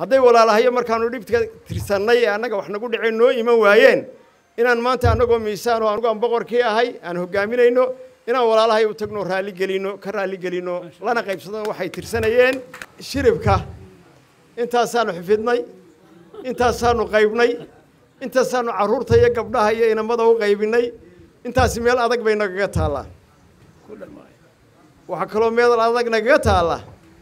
hadday walaalahayo markaanu dhibka tirsannay ee annaga wax nagu dhaceen noo iman waayeen inaan maanta annagoo miisaan oo anugu aan boqorkii ahay aan hoggaaminayno inaan walaalahay u tagno raalli gelino ka raalli gelino lana qaybsadano waxay tirsanayeen shiribka intaasaanu xifidnay intaasaanu qaybnay intaasaanu carruurta iyo gabdhaha iyo inamada u qaybinay intaasi meel adag bay nagaga taallaa waxaa kaloo meel adag nagaga taalla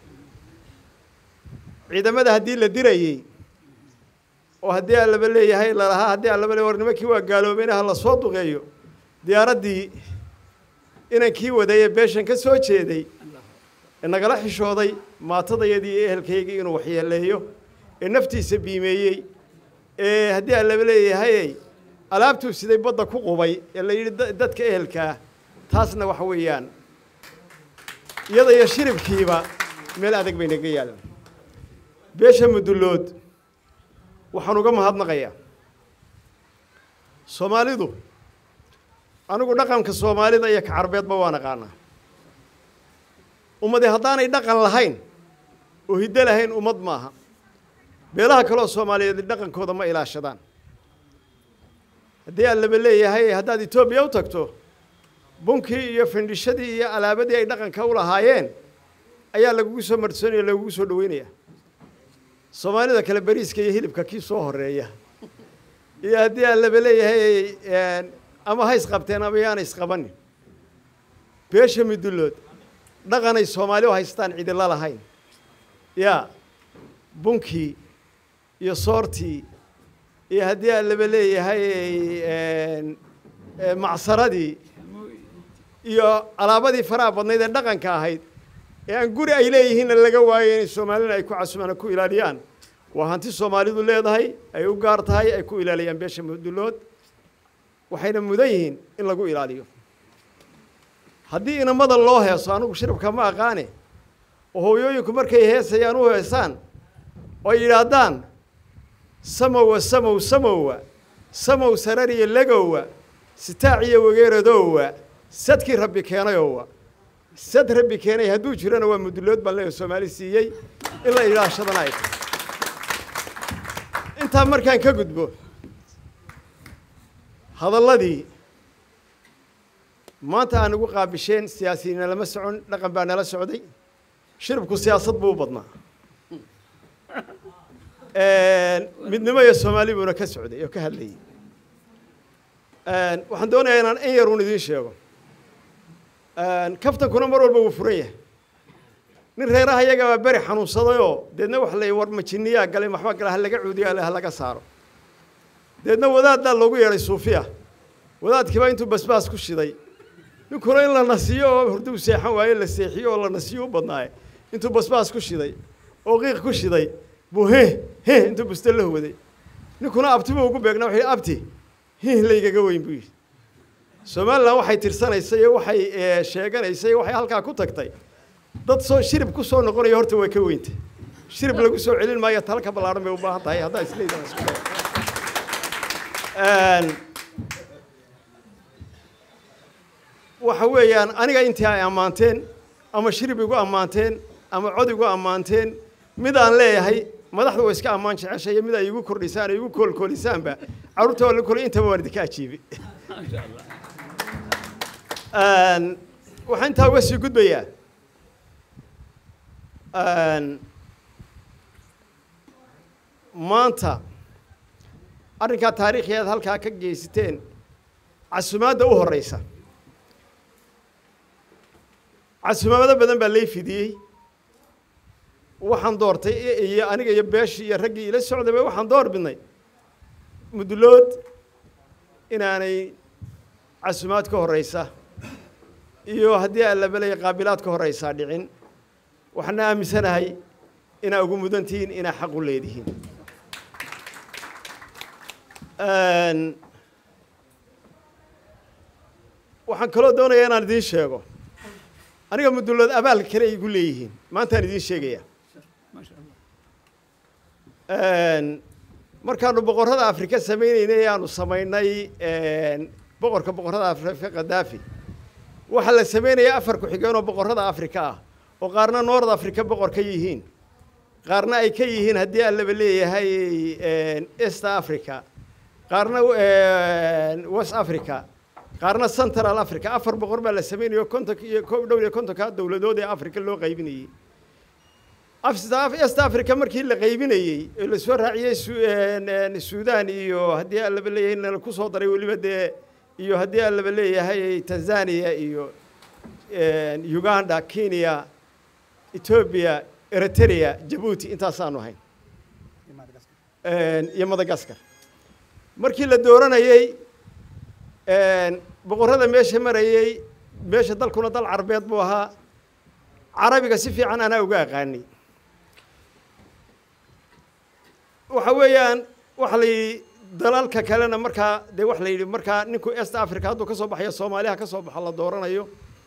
ciidamada haddii la dirayey oo haddii allaba leeyahay lalahaa haddii allaba le war nimankii waa gaaloobeyna ha la soo duqeeyo diyaaraddii inankii waday ee beeshan ka soo jeeday ee nagala xishooday maatadayadii iyo ehelkaygii inuu waxyeeleeyo ee naftiisa biimeeyey ee haddii allaba leeyahay alaabtuu siday badda ku qubay ee la yidhi dadka ehelkaa taasna waxa weeyaan iyada iyo shiribkiiba meel adag bay naga yaalan beesha mudullood waxaan uga mahadnaqayaa soomaalidu anigu dhaqanka soomaalida iyo ka carbeedba waa naqaanaa ummadi haddaanay dhaqan lahayn oo hiddo lahayn ummad maaha beelaha kaleoo soomaaliyeed dhaqankooda ma ilaashadaan haddii allaba leeyahay haddaad etoobiya u tagto bunkii iyo findhishadii iyo alaabadii ay dhaqanka u lahaayeen ayaa lagugu soo marsoonaya lagugu soo dhaweynaya soomaalida kale beriiska iyo hilibka kii soo horeeya iyo haddii allaba leeyahay ama ha isqabteen ama yaana isqabanin beesha midullood dhaqanay soomaali u haystaan cidila lahayn yaa bunkii iyo soortii iyo haddii allaba leeyahay macsaradii iyo alaabadii faraha badnayd ee dhaqanka ahayd ee aan guri ay leeyihiinna laga waayo inay soomaalina ay ku casumaan ku ilaaliyaan waa hanti soomaalidu leedahay ay u gaar tahay ay ku ilaaliyaan beesha mudullood waxayna mudan yihiin in lagu ilaaliyo haddii inamada loo heeso anigu shirabka ma aqaane oo hooyooyinku markay heesayaan u heesaan oo ay yidhaahdaan samowa samow samowa samow sarariya legowa sitaaciyo wageeradowa sadkii rabbi keenayowa sad rabbi keenay hadduu jirana waa mudullood baan leeyahay soomaali siiyey in la ilaashadana ay tahay intaa markaan ka gudbo hadalladii maanta aan ugu qaabisheen siyaasiyiina lama socon dhaqan baa nala socday shiribku siyaasad buu u badnaa midnimo iyo soomaali buuna ka socday oo ka hadlayay waxaan doonayaa inaan in yar uun idiin sheego kaftankuna mar walba wuu furan yahay nin reeraha iyaga baa beri xanuunsadayoo deedna waxa la war majiniyaa galay maxba gala ha laga cuudiyo ha laga saaro deedna wadaaddaa loogu yeedhay suufiya wadaadkiibaa intuu basbaas ku shiday ninkuna in la nasiyo oo hurdu seexan waaye la seexiyo oo la nasiyo u badnaaye intuu basbaas ku shiday oo qiiq ku shiday buu he he intuu buste la huwaday ninkuna abtibu ugu beegnaa wuxuu yidhi abti hi laygaga weyn buu yidhi somalilan waxay tirsanaysay iyo waxay sheeganaysay waxay halkaa ku tagtay dad soo shirib ku soo noqonaya horta way ka weyntay shirib lagu soo celin maayo tala ka ballaaran bay u baahan tahay haddaa isleedaha isku waxa weeyaan aniga intii ay ammaanteen ama shirib igu ammaanteen ama cod igu ammaanteen mid aan leeyahay madaxda way iska ammaan jeceshay iyo mid ay igu kordhisaan ay igu koolkoolisaanba carruurta waa la kolay intaba waan idinka ajiibay waxaan intaa uga sii gudbayaa maanta arrinkaa taariikhiyaad halkaa ka geysateen casumaadda u horeysa casumaamado badan baa lay fidiyey waxaan doortay iyo aniga iyo beeshii iyo raggii ila socdayba waxaan door bidnay mudlood inaanay casumaad ka horeysa iyo haddii allabalaya qaabilaad ka horeysaa dhicin waxaana aaminsanahay inaa ugu mudan tihiin inaa xaq u leedihiin waxaan kaloo doonayaa inaan idiin sheego aniga mudullood abaal kale ay igu leeyihiin maantaan idiin sheegaya markaanu boqorrada afrika samaynaynay aanu samaynay boqorka boqorrada afrika khadaafi waxaa la sameynaya afar ku-xigeen oo boqorrada afrika ah oo qaarna noord afrika boqor ka yihiin qaarna ay ka yihiin haddii allaba leeyahay east africa qaarna west africa qaarna central africa afar boqor baa la sameynayo konton iyo ko dhowr iyo kontonka dowladood ee africa loo qaybinayey east africa markii la qaybinayey ee lasoo raaciyey sudan iyo haddii allaba leeyahay nala ku soo daray weliba dee iyo haddii allaba leeyahay tanzania iyo uganda kenya ethoobia eritrea jabuuti intaasaanu ahayn iyo madagaskar markii la dooranayey boqorrada meesha marayey meesha dalkuna dal carbeed buu ahaa carabiga si fiican anaa uga aqaanay waxa weeyaan waxa la yidhi dalalka kalena markaa dee waxa la yidhi markaa ninku east africa hadduu ka soo baxayo soomaaliha ka soo baxo la dooranayo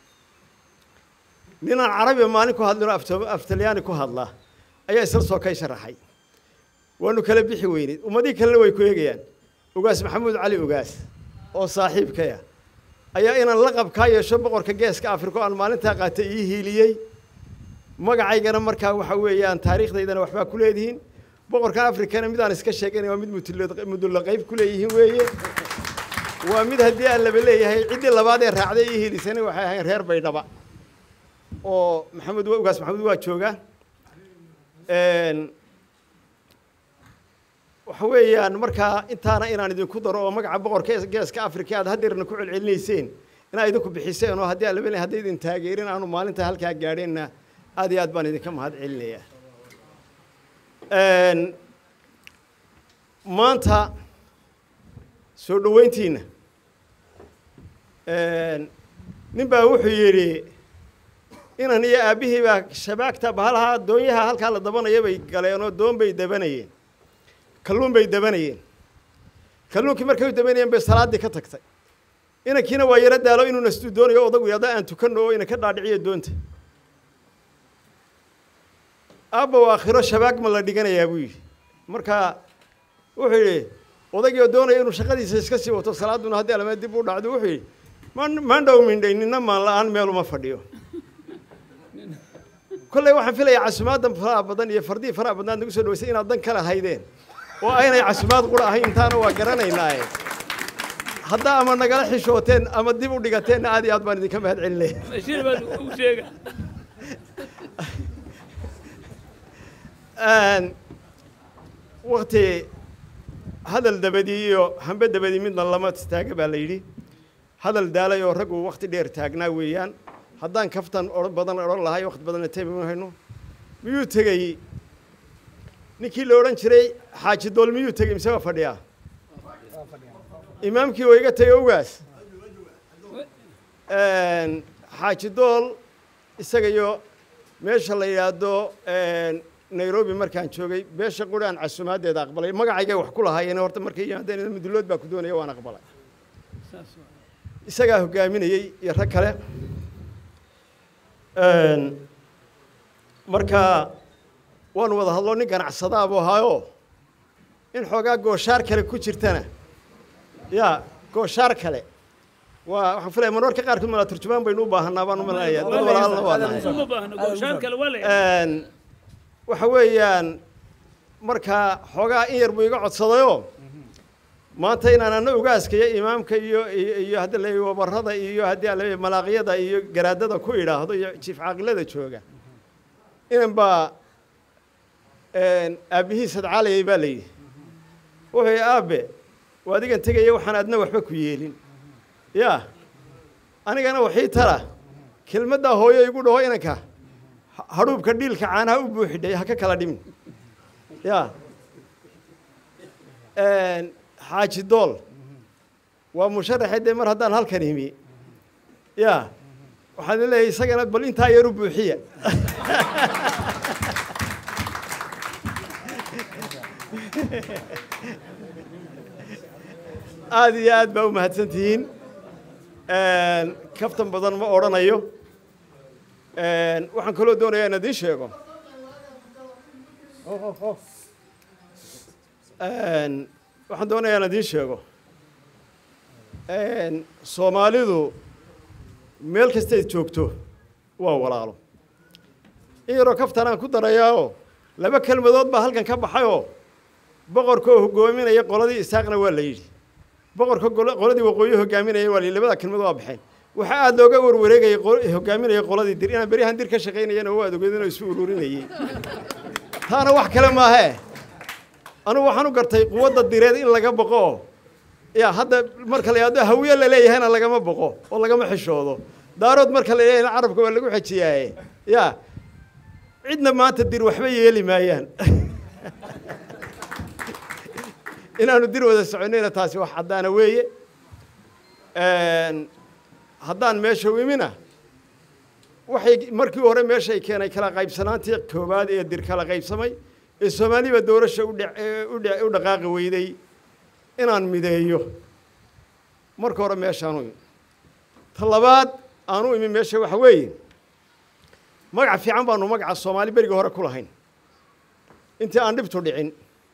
ninaan carabiga maalin ku hadlino aftalyaani ku hadla ayaa isla soo kay sharaxay waanu kala bixi weynay ummadihii kalena way ku eegayaan ugaas maxamuud cali ugaas oo saaxiibkaya ayaa inaan laqab kaa yeesho boqorka geeska africa oo aan maalintaa qaatay ii hiiliyey magacaygana markaa waxa weeyaan taariikhdaydana waxbaa ku leedihiin boqorkan africana midaan iska sheeganay waa mid mudulla qayb ku leeyihiin weeye waa mid haddii aan laba leeyahay ciddii labaad ee raacday ii hiilisana waxay ahayn reer baydhaba oo maxamed ugaas maxamuud waa joogaa waxa weeyaan markaa intaana inaan idinku daro oo magaca boqorka geeska africa aad haddeerna ku celcelinayseen inaa idinku bixiseen oo haddii alabel hadday idin taageerin aanu maalinta halkaa gaadheenna aad iyo aad baan idinka mahad celinayaa maanta soo dhoweyntiina nin baa wuxuu yidhi inan iyo aabbihii baa shabaagta bahalaha doonyaha halkaa la dabanaya bay galeen oo doon bay dabanayeen kalluun bay dabanayeen kalluunkii markay u dabanayeen bay salaaddii ka tagtay inankiina waa yaro daalo inuu nastuu doonayo odagu yada aan tukanno oo ina ka dhaadhiciyo doonta aabbow aakhiro shabaag ma la dhiganayaa buu yidhi marka wuxuu yidhi odagiioo doonaya inuu shaqadiisa iska sii wato salaadduna haddii alame dib u dhacdo wuxuu yidhi maandhow mindhay nina maan la-aan meel uma fadhiyo kolley waxaan filayaa casumaaddan faraha badan iyo fardihii faraha badnaad nagu soo dhawaysay inaad dan kale haydeen oo aynay casumaad qura ahayn intaana waa garanaynaaye haddaa ama nagala xishooteen ama dib u dhigateenna aad iyo aad baan idinka mahad celinaya wakti hadal dabadii iyo hambe dabadii midna lama taaga baa la yidhi hadal daalay oo raggu wakti dheer taagnaa weeyaan haddaan kaftan o badan odhan lahay wakti badanna tayma hayno miyuu tegey ninkii la odhan jiray xaaji dool miyuu tegey mise waa fadhiyaa imaamkii waa iga tegey ogaas xaaji dool isaga iyo meesha la yidhaahdo nairobi markaan joogay beesha quri aan casumaaddeeda aqbalay magacaygay wax ku lahaayeen horta markay yimaadeen mudullood baa ku doonaya waan aqbalay isagaa hoggaaminayey iyo rag kale marka waanu wada hadlo nin ganacsadaabuu ahaayo in xoogaa gooshaar kale ku jirtana ya gooshaar kale waa waxaan filaya marmarka qaarkood malaa turjumaan baynu u baahanaa baan u malanaya dad walaalna waa nahay waxa weeyaan markaa xoogaa in yar buu iga codsadayoo maanta inaan ana ugaaska iyo imaamka iyo iyo hadda la wabarada iyo haddii ala malaaqyada iyo garaadada ku idhaahdo iyo jiif caaqilada jooga inan baa aabbihii sadcaalayay baa la yidhi wuxuu yidhi aabe waa adigan tegaya waxaan adna waxba ku yeelin ya anigana waxii tala kelmaddaa hooyo igu dhaho inanka hadhuubka dhiilka caanaha u buuxidhay ha ka kala dhimin ya xaaji dool waa musharaxe dee mar haddaan halkan imi ya waxaan leeyahay isagana bal intaa yar u buuxiya aada iyo aad baa u mahadsan tihiin kaftan badan ma odhanayo waxaan kaloo doonayaa in idiin sheego waxaan doonayaa in idiin sheego soomaalidu meel kastayd joogto waa walaalo in yaroo kaftanaan ku darayaao laba kelmadood baa halkan ka baxayoo boqorka oo hogaaminaya qoladii isaaqna waa la yidhi boqorka qoladii waqooyi hogaaminaya waa la yidhi labada kelmadood waa baxeen waxaa aada looga warwareegayay hogaaminaya qoladii dir inaan beryahan dir ka shaqaynayana waa adogeedinoo isu ururinayay taana wax kale maahee anugu waxaan u gartay quwadda direed in laga boqo oo ya hadda marka la yidhahdo hawiye la leeyahayna lagama boqo oo lagama xishoodo daarood marka la leeyahayna carabka waa lagu xejiyaaye ya cidna maanta dir waxba yeeli maayaan inaanu dir wada soconayna taasi wax caddaana weeye haddaan meesha imina waxay markii hore meeshay keenay kala qaybsanaantii koowaad ee dir kala qaybsamay ee soomaaliba doorasha u dhaqaaqi weyday inaan mideeyo marka hore meeshaanu imi ta labaad aanu imi meesha waxa weeye magac fiican baanu magaca soomaali berigii hore ku lahayn intii aan dhibtu dhicin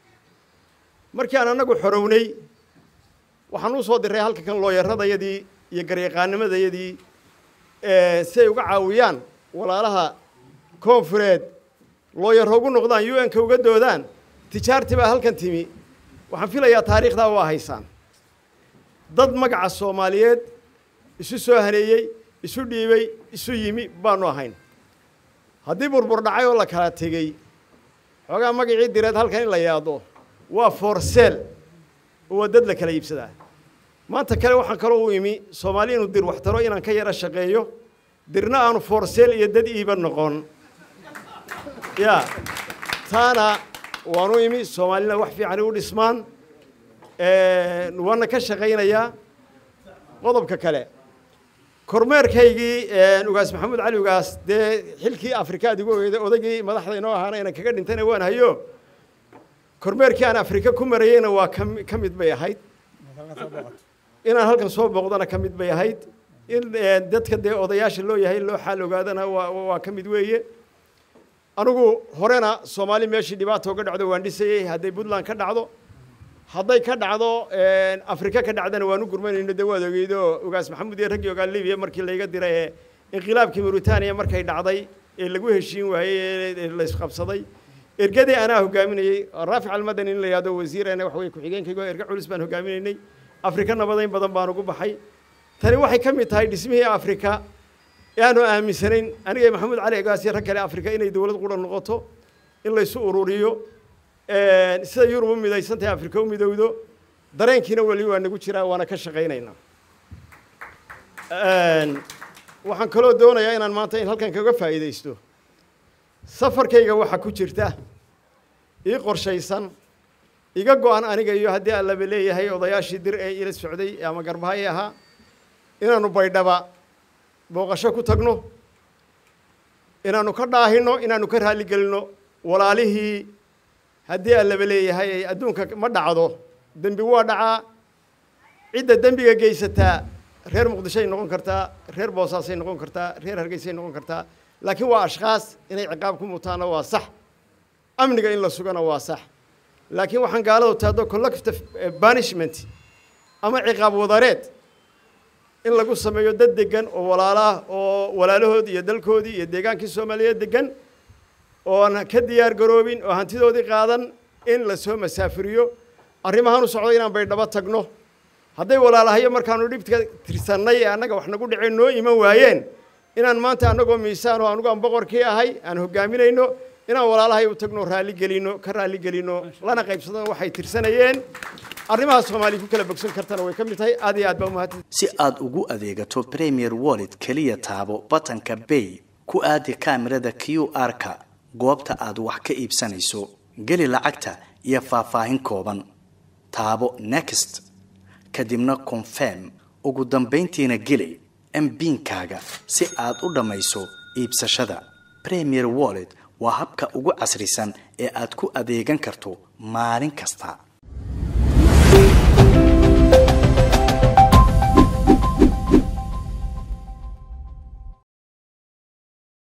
markii aan annagu xorownay waxaan u soo diray halka kan looyaradayadii iyo garyaqaanimadayadii si ay uga caawiyaan walaalaha koonfureed looyaro ugu noqdaan u n-ka uga doodaan tijaartii baa halkan timi waxaan filayaa taariikhdaa waa haysaan dad magaca soomaaliyeed isu soo haneeyey isu dhiibay isu yimi baanu ahayn haddii burbur dhacay oo la kala tegey xoogaa magacii direed halkan in la yaado waa forseel oo waa dad la kala iibsadaa maanta kale waxaan kaloo u imi soomaali inuu dir waxtaro inaan ka yaro shaqeeyo dirna aanu forseel iyo dad iiba noqon ya taana waanu imi soomaalina wax fiican u dhismaan waana ka shaqaynayaa qodobka kale kormeerkaygii ugaas maxamuud cali ugaas dee xilkii afrikaad igu ogeyday odaygii madaxda inoo ahaana inaan kaga dhintayna waan hayo kormeerkii aan afrika ku marayeyna waa ka mid bay ahayd inaan halkan soo booqdana ka mid bay ahayd in dadka dee odayaasha loo yahay loo xaal ogaadana waa waa ka mid weeye anigu horena soomaali meeshii dhibaata uga dhacdo waan dhisayey hadday puntland ka dhacdo hadday ka dhacdo afrika ka dhacdana waan u gurmanayno dee waad ogeydo ugaas maxamuud iyo raggii ogaa libiya markii layga diray ee inqilaabkii mauritaniya markay dhacday ee lagu heshiin waayey ee la isqabsaday ergadii anaa hogaaminayey raafic almadani in la yihahdo wasiirana wax weye ku-xigeenkaygo erga culus baan hogaaminaynay afrika nabadayn badan baan ugu baxay tani waxay ka mid tahay dhismihii afrika ee aanu aaminsanayn aniga maxamuud cali egaas iyo rag kale afrika inay dowlad qura noqoto in laysu ururiyo sida yurub u midaysan tahay afrika u midowdo dareenkiina weli waa nagu jiraa waana ka shaqaynaynaa waxaan kaloo doonayaa inaan maanta in halkan kaga faa'iidaysto safarkayga waxaa ku jirta ii qorshaysan iga go-an aniga iyo haddii allaba leeyahay odayaashii dir ee ila socday ama garbahay ahaa inaanu baydhaba booqasho ku tagno inaanu ka dhaahino inaanu ka raaligelinno walaalihii haddii allaba leeyahay ay adduunka ma dhacdo dembi waa dhacaa cidda dembiga geysataa reer muqdishoay noqon kartaa reer boosaasay noqon kartaa reer hargeysay noqon kartaa laakiin waa ashkhaas inay ciqaab ku mutaana waa sax amniga in la sugana waa sax laakiin waxaan gaaladu taado collective banishment ama ciqaab wadareed in lagu sameeyo dad degan oo walaalaah oo walaalahoodii iyo dalkoodii iyo deegaankii soomaaliyeed degan oon ka diyaar garoobin oo hantidoodii qaadan in lasoo masaafiriyo arrimahaan u socdo inaan baydhabo tagno hadday walaalahayo markaanu dhibka tirsannay ee annaga wax nagu dhaceen noo iman waayeen inaan maanta annagoo miisaan oo anugu aan boqorkii ahay aan hogaaminayno inaan walaalahay u tagno raalli gelino ka raalli gelino lana qaybsadano waxay tirsanayeen arrimaha soomaaliya ku kala bogsan kartana way ka mid tahay aad iyo aad baa umahadsan si aad ugu adeegato premier wallet keliya taabo batanka bay ku aadi kaamirada q r-ka goobta aad wax ka iibsanayso geli lacagta iyo faahfaahin kooban taabo next kadibna confirm ugu dambayntiina geli mbiinkaaga si aad u dhammayso iibsashada premier wallet waa habka ugu casrisan ee aad ku adeegan karto maalin kasta